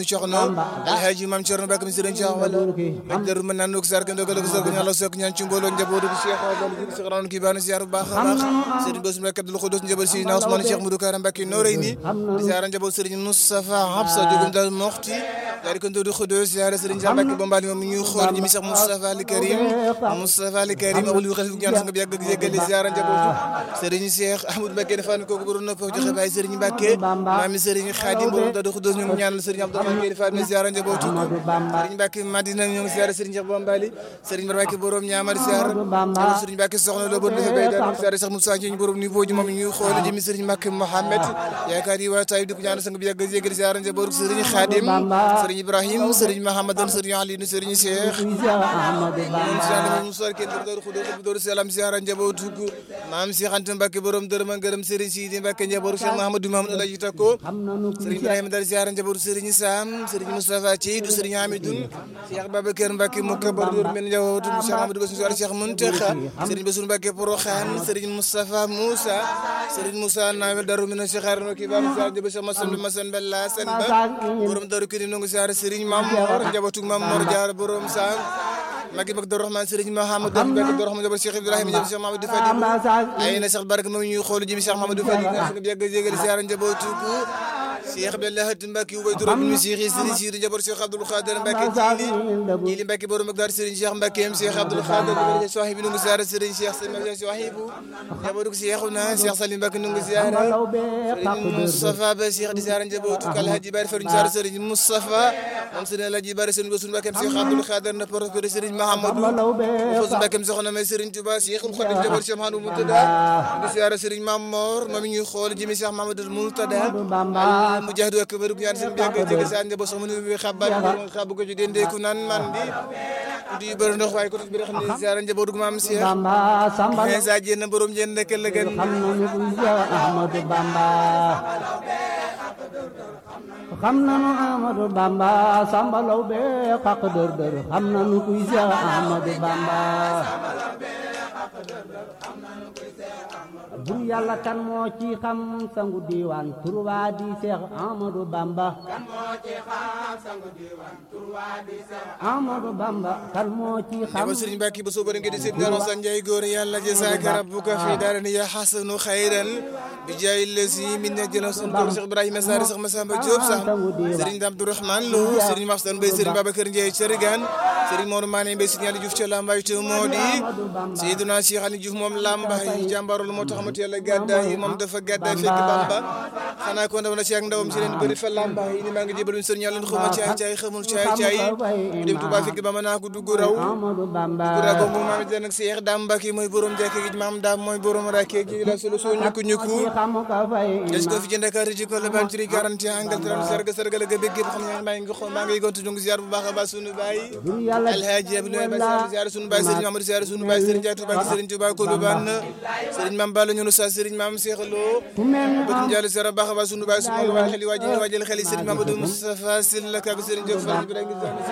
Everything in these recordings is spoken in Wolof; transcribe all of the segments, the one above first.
nu coxno alhaji mam Cerno Bakk mi sëriñ Cheikh wala ak daru mën naan nu ko sarka ndogal ko sarka ñala sok ñaan ci mbooloo njabootu bi Cheikh wala ji Cheikh ran ki baana ziar bu baax a baax sëriñ Bass Mbacke Abdou Khoudous njaboot si na Ousmane Cheikh Modou Kara Mbacke noorey ni di ziar njaboot sëriñ Moustapha Habsa jogum dal moxti daal di ko Ndodou Khoudous ziar sëriñ Cheikh Mbacke Bombali moom ñu xool ji mi Cheikh Moustapha Al Karim Moustapha Al Karim abul yu xalifu ñaan nga bi yàgg yeggali ziar njabootu sëriñ Cheikh Ahmadou Mbacke defaan ko borom nopp joxe baay sëriñ Mbacke maami sëriñ Khadim borom Ndodou Khoudous ñu ñaanal sëriñ Abdourahmane Gueye defaan mi ziar njabootu sëriñ Mbacke Madina ñu ngi ziar sëriñ Cheikh Bombali sëriñ Mbacke borom ñaamar ziar sëriñ Mbacke soxna lo bon defee bay daal ziar Cheikh Moussa ñu borom ni booju moom ñu xool jëmi sëriñ Mbacke Mohamed yaakaar yi waa tay di ko ñaanal sang bi yàgg yeggali ziar njabootu sëriñ Khadim sëriñ Ibrahim sëriñ Mahamadan sëriñ Ali sëriñ Cheikh musar ken door xudo ko door salam ziara njabootu maam Cheikh Anta Mbacke borom dërëm ak ngërëm Serigne Sidi Mbacke njabootu Cheikh Mahamadou Mamadou Alaji Tako Serigne Ibrahima dal ziara njabootu Serigne Sam Serigne Moustapha Thiidou Serigne Amidoun Cheikh Babacar Mbacke mo kabar yor men njabootu Cheikh Amadou Bassirou Ziara Cheikh Muntaxa Serigne Bassirou Mbacke Porokhane Serigne Moustapha Moussa Serigne Moussa Nawel Darou Mina Cheikh Arno ki bam ziara njabootu Cheikh Massamba Massane Bella Sen ba borom Darou Kirim no ziara Serigne Mamor njabootu Mamor Diar borom Sam magi mag Doro Rahman Serigne Mahamadou Mbacke Doro Rahman Cheikh Ibrahima jëm Cheikh Mamadou Fadi ay na Cheikh Baraka moom ñuy xool jëm Cheikh Mamadou Fadi nga nga yàgg jégal ziara njabootu ko Cheikh Abdallah Mbacke ubay Doro bin Cheikh Serigne Sidi njabootu Cheikh Abdoul Khadir Mbacke jili jili Mbacke borom ak dar Serigne Cheikh Mbacke am Cheikh Abdoul Khadir ko sahibi nu ziara Serigne Cheikh Serigne Sahibu njabootu Cheikhuna Cheikh Salim Mbacke nu ziara Serigne Moustapha ba Cheikh di ziara njabootu kal Hadji Bari Fatou ziara Serigne Moustapha moom Serigne Alhaji Bari Serigne Bassirou Mbacke Cheikh Abdoul Khadir na porte de Serigne Mahamadou fos Mbacke soxna may Serigne Touba Cheikhul Khadim jabar Cheikh Mahamadou Moutada di siyaara Serigne Mamor moom ñuy xool jëmi Cheikh Mahamadou Moutada mujahid ak bëru ñaan seen biag jege sa ande bo soxna ñu xabal xab ko ci dende ku nan man di di bëru ndox waaye ko bi xam ne siyaara njabootu maam Cheikh mais sa jenn borom jenn nekk la gën xam nañu ku Cheikh Ahmadou Bamba xam nañu Ahmadou Bamba Samba Law be xaq dër dër xam nañu ku Cheikh Ahmadou Bamba bur yàlla kan moo ci xam sangu diiwaan turwaa di Cheikh Ahmadou Bamba Ahmadou Bamba kan moo ci xam ko Serigne Mbacke ba soo bëri nga di seen daro sa njaay góor yàlla jazaaka rabbuka fi daarani ya xasanu xayran bi jaay lesi min na jëla sun ko Cheikh Ibrahima Sare Cheikh Massamba Diop sax Serigne Abdourahmane Lo Serigne Maxtan Mbaye Serigne Babacar Ndiaye Thiergane Serigne Mor Mané Mbaye Serigne Ali Diouf ca Lambaye te moo di Seydina Cheikh Ali Diouf moom Lambaye jàmbaarul moo tax amati yàlla gàddaay moom dafa gàddaay fekk Bamba xanaa ko ndaw na ci ak ndawam ci leen bëri fa Lambaye ni maa ngi jébal Serigne yàlla xuma caay caay xamul caay caay mu dem Touba fekk Bamba naa ko dugg raw dugg raw ko moom maam den ak Cheikh Dame Mbacke mooy borom jàkke gi maam Dame mooy borom rakke gi la solo soo ñukku ñukku des ko fi ci Dakar ci ko la ban ci 41 Angleterre sarga sarga la ga bëgg xam nga maa ngi maa ngi gontu ñu ziar bu baax a baax sunu baay Alhaji Abdoulaye Ba ziar sunu baay Serigne Mamadou ziar sunu baay Serigne Diatou Ba Serigne Touba ko lu ban Serigne Mame Balla ñu sa Serigne Mame Cheikh Lo bëgg njàll ziar baax a baax sunu baay sunu baay xeli waaji waajal xeli Serigne Mamadou Moustapha Sylla ak Serigne Diop Fall bi rek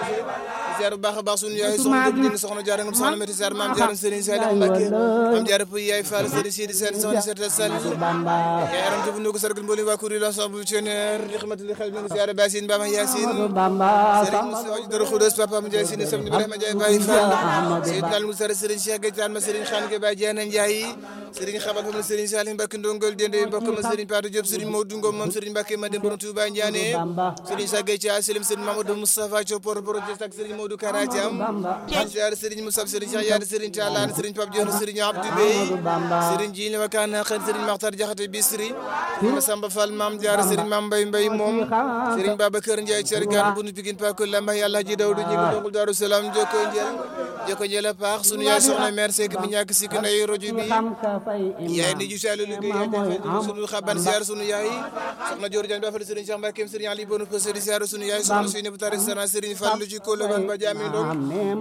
ziar bu baax a baax sunu yaay soxna Diop soxna Diarra ngam soxna Mati Sarr Mame Diarra Serigne Saliou Mbacké Mame Diarra Pouy yaay Fall Serigne Sidi Sène soxna Seta Sall yaay aram jëf nuko sargal mboolem waa kuréel ensemble tionnaire li xamante li xel mi ngi ziar Basine Bama Yacine Serigne Moussa Dara Khoudoss Papa Ndiaye Sine Sam Ibrahima Ndiaye Baye Fall Seydina Al Moussa Serigne Cheikh Gaïtane ma Serigne Khane Gueye Baye Diana Ndiaye Serigne Xabal fa ma Serigne Salim Mbacke Ndongol Dende mbokk ma Serigne Patou Diop Serigne Modou Ngom moom Serigne Mbacke ma dem borom Touba Ndiané Serigne Cheikh Gaye Thia Selim Serigne Mamadou Moustapha Thiopor Projet ak Serigne Modou Kara Thiam ziar Serigne Moussa Serigne Cheikh Yade Serigne Tallane Serigne Pape Diop Serigne Abdou Bey Serigne Djili Wakana Khan Serigne Makhtar Diakhaté Bisri Serigne Samba Fall Mame Diarra Serigne Mame Mbaye Mbaye moom Serigne Babacar Ndiaye Thiergane bunu Pikine Pako Lamba Yàlla ji dawdu ñi ngi dongul Daaru Salaam joko njël joko njël a paax sunu yaay soxna mère Seck mi ñàkk sikk nday rojo bi yaay ni ju salu liggéey yaay sunu xaban ziar sunu yaay soxna Dior Diagne ba fa Serigne Cheikh Mbacke Serigne Ali Bono Serigne ziar sunu yaay soxna Seyni bu Tari Sana Serigne Fallou ci Kolo ban ba jaami ndong